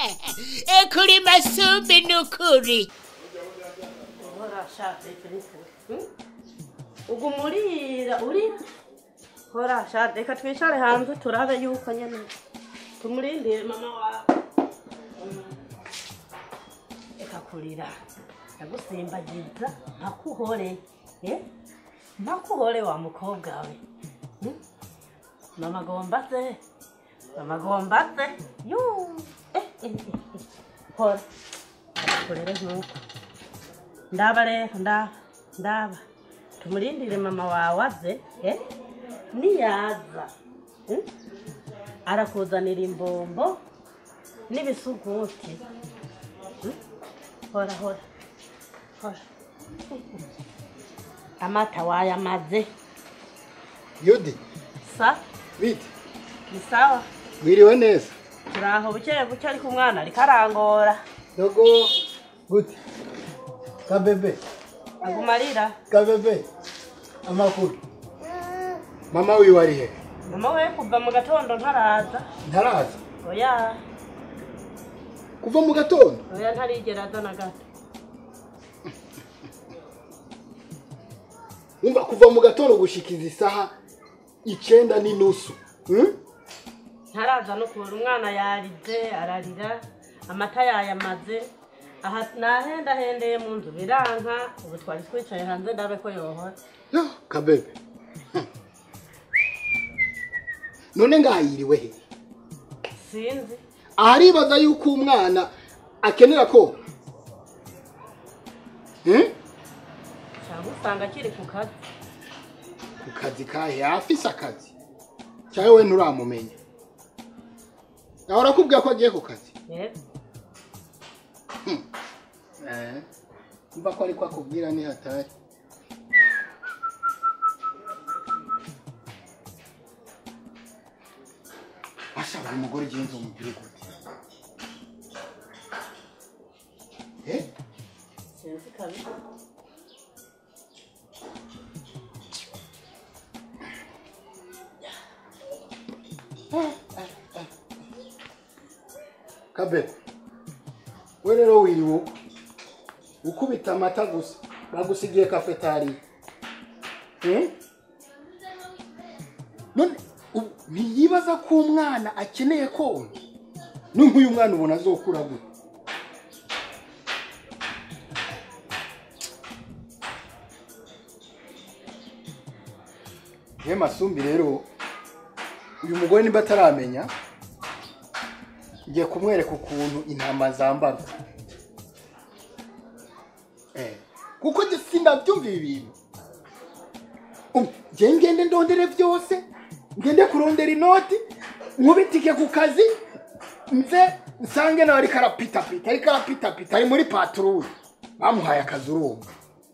kuri masumbi n'ukuri horashatse Felix uguma urira urira horashatse reka twicare hanze turabe yuko nyene tumurindire mama wawe Mm. reka kurira ndagusimbagiza ntakuhore eh? ntakuhore wa mukobwa we Mm? mama agomba se mama agomba se yu eh, eh, eh, eh. hora kurere nkuko ndaba rero ndaba ndaba tumurindire mama wawe aze eh? niyaza mm? arakuzanira imbombo n'ibisuguti Mm? hora hora hora amata wayamaze yudi sa bite ni sawa mwiriwe neza turaho buke buke ariko umwana ariko arangora dogo gute kabebe aguma arira kabebe amakuru mama wiwe ari he mama we kuva mu gatondo ntaraza ntaraza oya kuva mu gatondo oya ntarigera aza na gato wumva kuva mu gatondo gushikiza isaha icenda n'inusu hmm? ntaraza no kubura umwana yarize ararira amata yayamaze aha nahendahendeye mu nzu biranka ubu twari twicaye hanze ndabe ko yohora Yo, kabebe Hmm. none ngahiriwe he sinzi aharibaza yuko umwana akenera ko hmm? cyangwa usanga akiri ku kazi ku kazi kahe afise akazi cyangwa we nturamumenya ahora akubwira ko agiye ku kazi Eh, Eh, mva ko ariko akubwira ni hatari ashaka umugore igenzi umubwire gute eh sinzi kabisa kabebe we rero wiriwe uko ukubita amata gusa bagusigiye kafetari Hmm? none ubu ntiyibaza ko umwana akeneye konka ni nk'uyu mwana ubona azokura gute ye masumbi rero uyu mugore niba ataramenya ngiye kumwereka ukuntu intama zambarwa Eh, kuko njye sindabyumva ibi bintu Um, njye ngende ndondere byose ngende kurondera inoti nkubitike ku kazi nze nsange nawe ariko arapitapita ariko arapitapita ari muri paturuye bamuhaye akazi urumva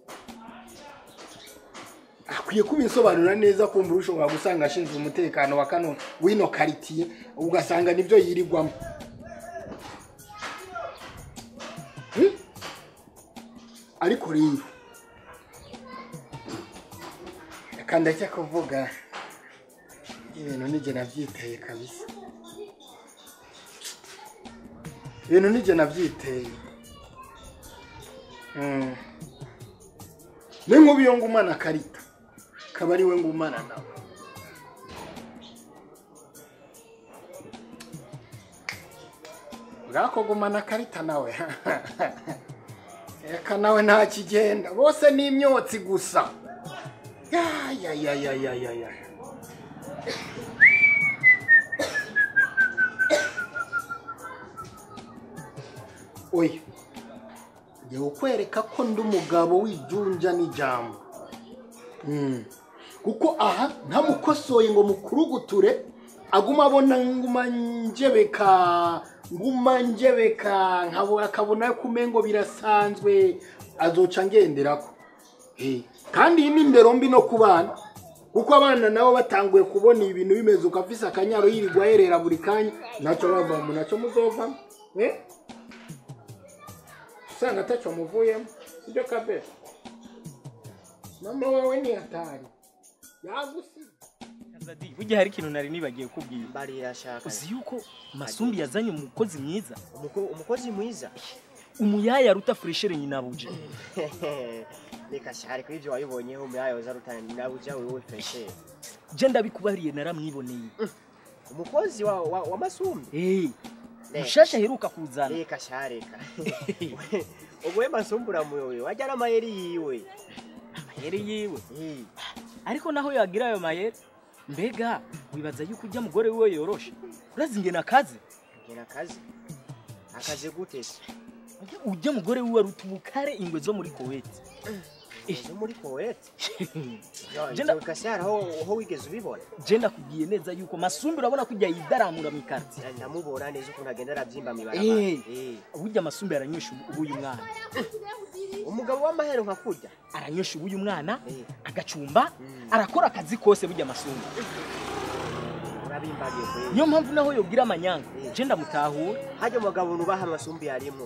akwiye kubisobanura neza kumva ushobora gusanga ashinzwe umutekano wa kano w'ino karitiye ugasanga nibyo yirirwamo Hmm? ariko rero reka ndajya kuvuga ibintu nijye nabyiteye kabisa ibintu nijye nabyiteye Hmm. ni nk'ubu iyo ngumana karita akaba ari we ngumana nawe bwako gumana karita nawe reka nawe nta kigenda bose ni imyotsi gusa ya ya ya ya ya ya ya oya ngiye kukwereka ko ndi umugabo w'ijunja n'ijambo Mm. kuko aha ntamukosoye ngo mukuruguture aguma abona nguma njebeka nguma njebeka nkabona akabona ko umengo birasanzwe azoca ngenderako Eh, kandi iyi ni indero mbi no ku bana kuko abana nabo batanguye kubona ibintu bimeze uko afise akanyaro yirirwa yerera buri kanya ntacyo bavamo ntacyo muzovamo eh? usanga atacyo muvuyemo sibyo kabera mama wawe ni hatari yagusize Zadi, burya hari ikintu nari nibagiye kubwira barira shaka uzi yuko masumbi yazanye umukozi mwiza Umuko- umukozi mwiza umuyaya aruta fureshere nyinabuje reka shari kuri ibyo wabibonyeho umuyayo uza rutana nabuja wewe feshe je ndabikubariye naramwiboneye umukozi wa, wa, wa masumbi Eh, Ne. mushasha aheruka kuzana reka sha reka ubwo masumbi uramuyobe wajya n'amayeri yiwe amayeri yiwe Eh, ariko naho yagira ayo mayeri mbega wibaza yuko ujya mugore wiwe yoroshe urazi ingena akazi ngena akazi akazi gute se ujya mugore wiwe aruta ubukare ingwe zo muri koweti zo muri kowete Jenda- reka shari aho aho wigeze ubibona je ndakubwiye neza yuko masumbi urabona ko ujya yidaramura mu ikarti ndamubona neza ukuntu agenda arabyimba mu Eh. ibarabara Eh. burya masumbi aranywesha ubu uyu mwana umugabo w'amahero nka kurya aranywesha ubu uyu mwana Eh. agacumba arakora akazi kose burya masumbi urabimbariye kweli niyo mpamvu naho yobwira amanyanga Eh. je ndamutahura hajya umugabo nubaha amasumbi yarimo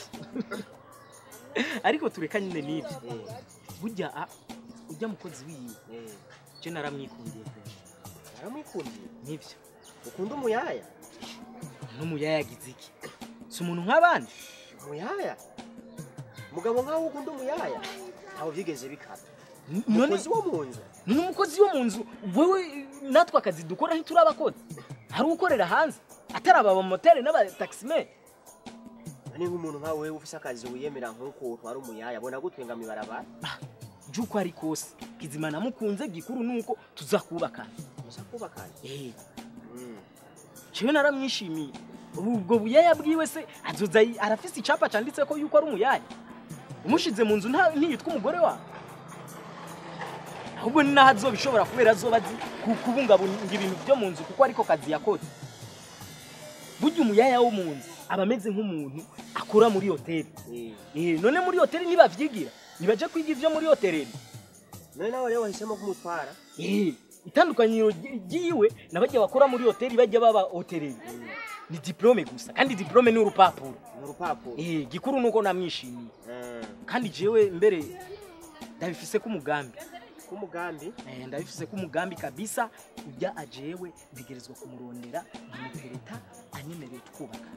ariko tureka nyine n'ibyo Eh, burya a- ujya mukozi wiwe eh. je naramwikundiye pe. yaramwikundiye nibyo ukunda umuyaya n'umuyaya yagize iki si umuntu nk'abandi umuyaya umugabo nkaho ukunda umuyaya ntawe byigeze bikaba N- none umukozi wo mu nzu ni umukozi wo mu nzu wewe natwe akazi dukora ntituri abakozi hari ukorera hanze atari aba bamotari n'abatakisimeni ni nk'umuntu nkawe wewe ufise akazi wiyemera nk'uko utwara umuyaya abona gutwenga mu ibarabara by'uko ari kose kizima namukunze gikuru nuko tuzakubakana musa kubakana Eh, Mm. jewe naramwishimiye ubwo buyaya bwiwe se azoza yi- arafise icapa canditseko yuko ari umuyaya umushize mu nzu nta- ntiyitwa umugore wawe ahubwo ni naho azoba ishobora kubera azoba azi ku- kubungabunga ibintu byo mu nzu kuko ariko kazi yakoze burya umuyaya wo mu nzu aba ameze nk'umuntu akora muri hoteli Eh. Eh, none muri hoteli ntibavyigira nibaje kwiga ivyo muri hoteli none nawe rero wahisemo kumutwara Eh, itandukaniro ry- ryiwe na bajya bakora muri hoteli bajya baba hoteleli ni diplome gusa kandi diplome ni urupapuro ni urupapuro Eh, gikuru nuko namwishimiye Mm. kandi jewe mbere ndabifise ko umugambi k'umugambi Eh, ndabifise ko umugambi kabisa ujya ajewe ntegerezwa kumurondera nkamutereta anyemereye twubaka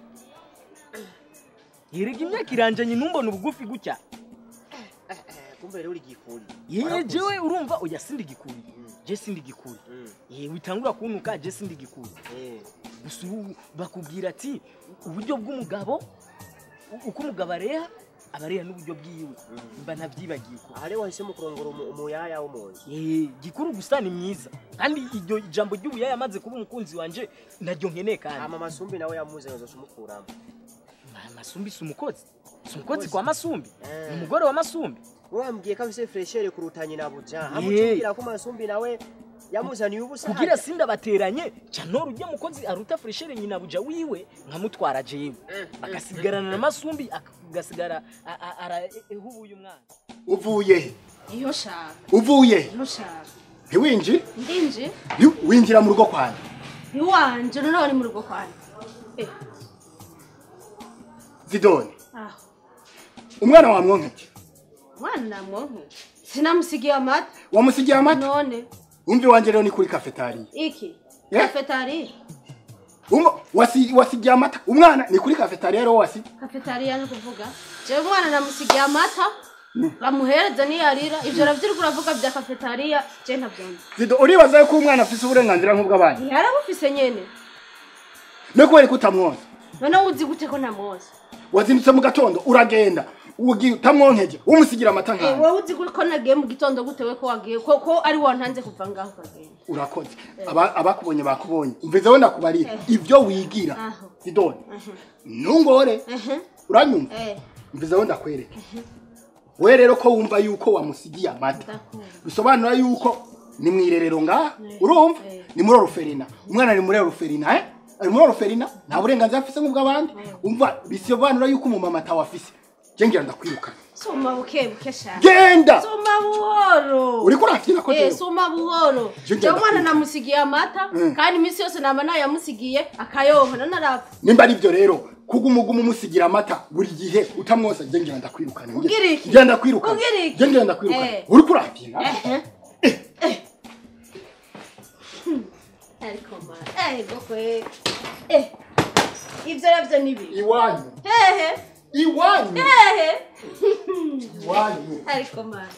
yerega imyaka iranjanye numbona ubugufi gutya Eh, eh, kumbe rero uri gikuri ye Warakuze. jewe urumva oya sindi gikuri Mm. je sindi gikuri Mm. Eh, witangura kuntuka je sindi gikuri Eh. gusa ubu bakubwira ati uburyo bw'umugabo u- uko umugabo areha aba areha n'uburyo bwiwe mba ntabyibagiye ko aha rero wahisemo kurongora umu- umuyaya wo mu nzu Eh, gikuru gusa ni mwiza kandi iryo jambo ry'ubuyaya amaze kuba umukunzi wanje naryo nkeneye kandi hama masumbi nawe yamuze nzoca umukuramo Ma- masumbi si umukozi si umukozi kwa masumbi Eh. ni umugore wa masumbi wambwiye ko afise freshere kuruta nyina buja Eh. hamucumbira ko masumbi nawe yamuzaniye ubusa kugira sinda bateranye canora ujya mukozi aruta freshere nyina buja wiwe nkamutwara jewe agasigarana na masumbi agasigara a- a- arahubuye umwana uvuye he iyo shaka uvuye he iyo shaka ntiwinji ndinje Nti- winjira mu rugo kwanjye ntiwanje noneho ni mu rugo kwanjye eh zidoni aho umwana wamwonkeke mwana namwonke sinamusigiye amata wamusigiye amata none umvi wanje rero ni kuri kafetariya iki Eh? kafetariya Umva, wasi- wasigiye amata umwana ni kuri kafetariya rero wasi kafetariya ni kuvuga jewe umwana namusigiye amata bamuhereza niyarira ivyo ravyirirwa uravuga vya kafetariya je ntavyumva zido uribaza yuko umwana afise uburenganzira nk'ubw'abandi yarabufise nyene no kubera ko utamwonsa noneho uzi gute ko ntamwoza wazindutse mu gatondo uragenda ugiye utamwonkeje umusigira amata Eh, nkawe wowe uzi ko nagiye mu gitondo gute we ko wagiye ko ko ari wantanze kuva ngaho ukagenda urakoze Aba- abakubonye bakubonye mvize wenda kubariye ibyo wigira Aho. zidoni ntungore ehe uranyumva eh mvize wenda kwereke we rero ko wumva yuko wamusigiye amata ndakunda bisobanura yuko ni mu irerero ngaha urumva Eh. ni muri oruferina umwana ari muri oruferina eh ari muri oruferina nta burenganzira afise nk'ubw'abandi umva bisobanura yuko umumama atawafise je ngira ndakwirukana soma buke buke shaka genda soma buhoro uriko urakira ko Eh, rero soma buhoro Je jewe umwana ndakunda. namusigiye amata Mm. kandi iminsi yose naba nayamusigiye akayonka none arapfa nimba ari byo rero kugumugumu umusigira amata buri gihe utamwosa je ngira ndakwirukana nge- Ugira iki? ngira ndakwirukana Ugira iki? je ngira ndakwirukana Eh. uriko urakira ehe ariko mara ego kwe eh ibyo nabyo ni bibi iwanyu hehe iwanyu hehe iwanyu ariko mara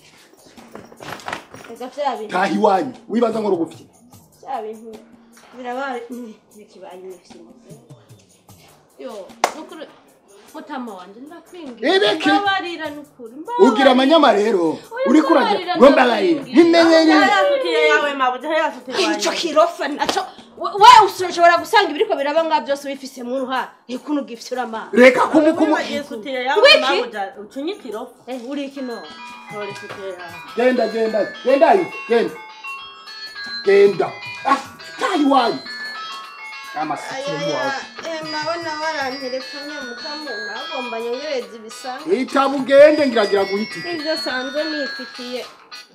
ega bya bintu taha iwanyu wibaza ngo rugufye bya bintu birabaye ntikibaye imifimo yo nukuri mutama wanje ndakwingira Ebeke. mbabarira nukuri ugira amanyama rero uri kuragira ngo mbabarire ntimenye nyine yasutiye yawe mabuja yasutiye ico wanjye kirofa naco we- we ushobora gusanga ibiriko biraba nga byose ubifisemo uruhara ekuno ugifite uramana reka kumukumu yasutiye yawe Wiki? mabuja ucunyitiro eh uri kino tora isutiye yawe genda genda genda ayo genda genda ah taha iwanyu amasitimu wawe mabona warantelefone mukamu nagomba nyongereza ibisa itabu ugende ngiragira guhita ibyo sanzwe nifitiye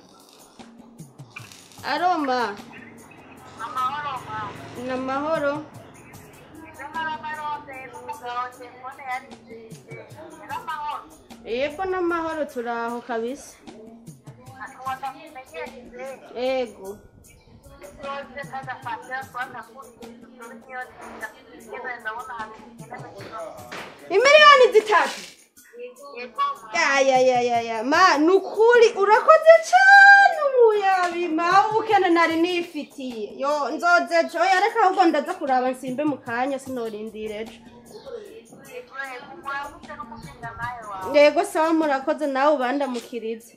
aroma ni amahoro yego n'amahoro turaho kabisa ego imiliyoni zitatu ya ya ya ya ya ma ni ukuri urakoze cyane umuyabima ubukene nari nifitiye yo nzoze ejo oya reka ahubwo ndaza kuraba nsimbe mu kanya sinorindira ejo yego sawa murakoze nawe ubandamukirize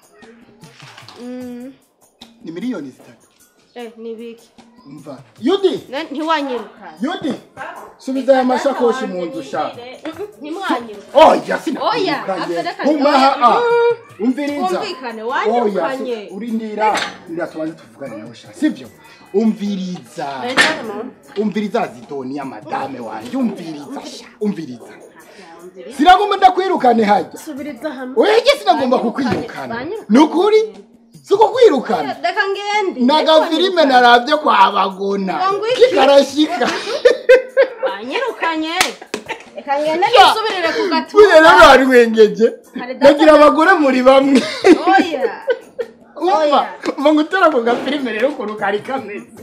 Mm, ni miliyoni zitatu eh ni biki mva yudi Ne- ntiwanyirukane yudi subiza aya mashakoshi mu nzu ushaka ntimwanyirukane oya sinakuyirukanye Oya, after nkumaha that- a umviriza Twumvikane, oya wanyirukanye. si- urindira ndira tubanze tuvugane nawe sha sibyo umviriza umviriza zidoni ya madame wanje umviriza sha umviriza sinagomba ndakwirukane hajya subiriza hamwe wege sinagomba Banyirukanye, kukwirukana banyirukanye. ni ukuri si ukukwirukana reka ngende nagafilime narabye kwa bagona Ngo iki? kikarashika banyirukanye reka ngende Ya. nisubirire ku buye gatuza rero wari wengeje Hari data- nagira abagore muri bamwe oya umva Oya. umva ngo utera ako gafilime rero ukuntu kari kameze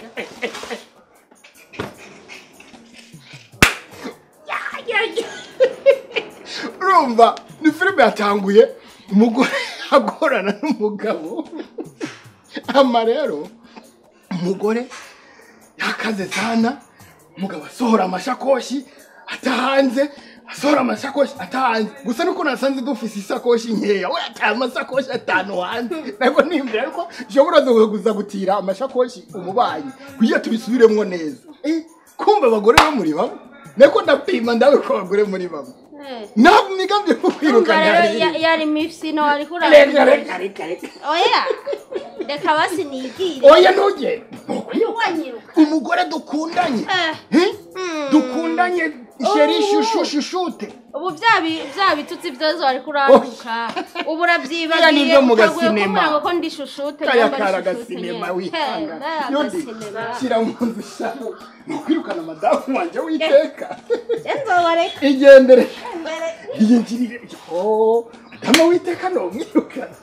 urumva ni filime yatanguye umugore agorana n'umugabo ama rero umugore yakaze sana umugabo asohora amashakoshi atahanze asohora amashakoshi atahanze gusa nuko nasanze dufise isakoshi nkeya we ataye amasakoshi atanu hanze ntabwo nimbere ariko nshobora kuza gutira amashakoshi umubanyi kugira tubisubiremwo neza Eh, kumva abagore bo muri bamwe nako ndapima ndabe ko abagore muri bamwe ntabwo imigambi yo Urumva kwirukana rero yari ya- yari mifsino wari reka kurara reka reka reka oya reka basi nigire oya ntugende wanyiruka umugore dukundanye Eh. Eh? dukundanye sheri shushu shushute ubu bya bi- bya bitutsi byose wari kuranduka ubu Biriya urabyibagiye ni ibyo mu utaguye gasinema. kumbwira ngo ko ndi shushute kaya nyamba kara ndi shushute agasinema nyene. wihanga He, bariya yundi agasinema. shyira mu nzu shaka ni ukwirukana madamu wanjye witeka nzobareka igendere mbere iyingirire oh madamu witeka ni umwirukana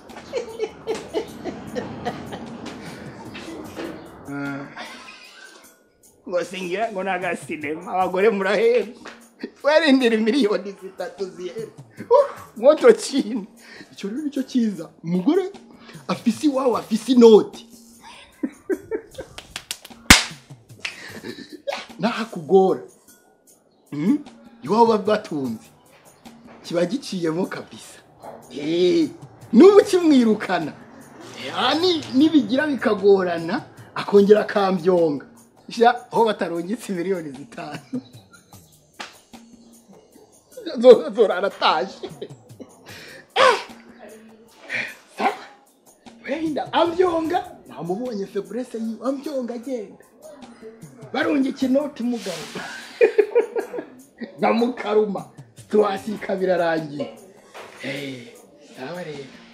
ngo singira ngo ni agasinema abagore murahembwa werindira miliyoni zitatu zihera moto chini icyo rero nicyo cyiza umugore afise iwawe afise inoti nahakugora Mm? iwabo baba batunze kiba giciyemo kabisa Eh, n'ubu kimwirukana Eh, ah, ni- nibigira bikagorana akongera akambyonga sha aho batarungitse miliyoni zitanu Zo- zorara ataje Eh, sawa. wenda ambyonga namubonye feburese yiwe ambyonga agenda barungika inoti mugabo nka mukaruma situwasi ikaba irarangiye Eh, sawa rero